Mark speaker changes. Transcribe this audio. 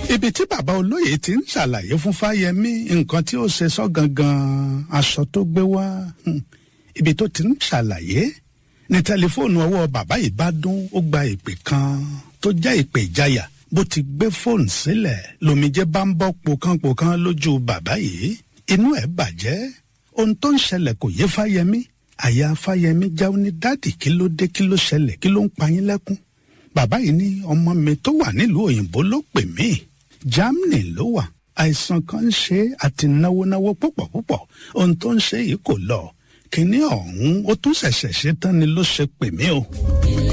Speaker 1: ibi tí bàbá olóyè ti ń ṣàlàyé fún fáyemí nǹkan tí ó ṣe sọ gangan aṣọ tó gbé wá hmm, ibi tó ti ń ṣàlàyé ní tẹlifóònù ọwọ́ bàbá yìí bá dún ó gba ìpè kan tó jẹ́ ìpè ìjayà bó ti gbé fóònù sílẹ̀ lomijé bá ń bọ́ pokánpokán lójú bàbá yìí inú ẹ̀ bàjẹ́ ohun tó ń ṣẹlẹ̀ kò yé fáyemí àyà fáyemí jáwé ní dádì kí ló dé kí ló ṣẹlẹ̀ kí ló ń pa yín lẹ́kún bàbá yìí ní ọmọ mi tó wà nílùú òyìnbó ló pè mí germany ló wà àìsàn kan ń ṣe àti náwó náwó púpọ̀ púpọ̀ ohun tó ń ṣe yìí kò lọ kínní ọ̀hún ó tún ṣẹ̀ṣẹ̀ ṣe tán ni ló ṣe pè mí o.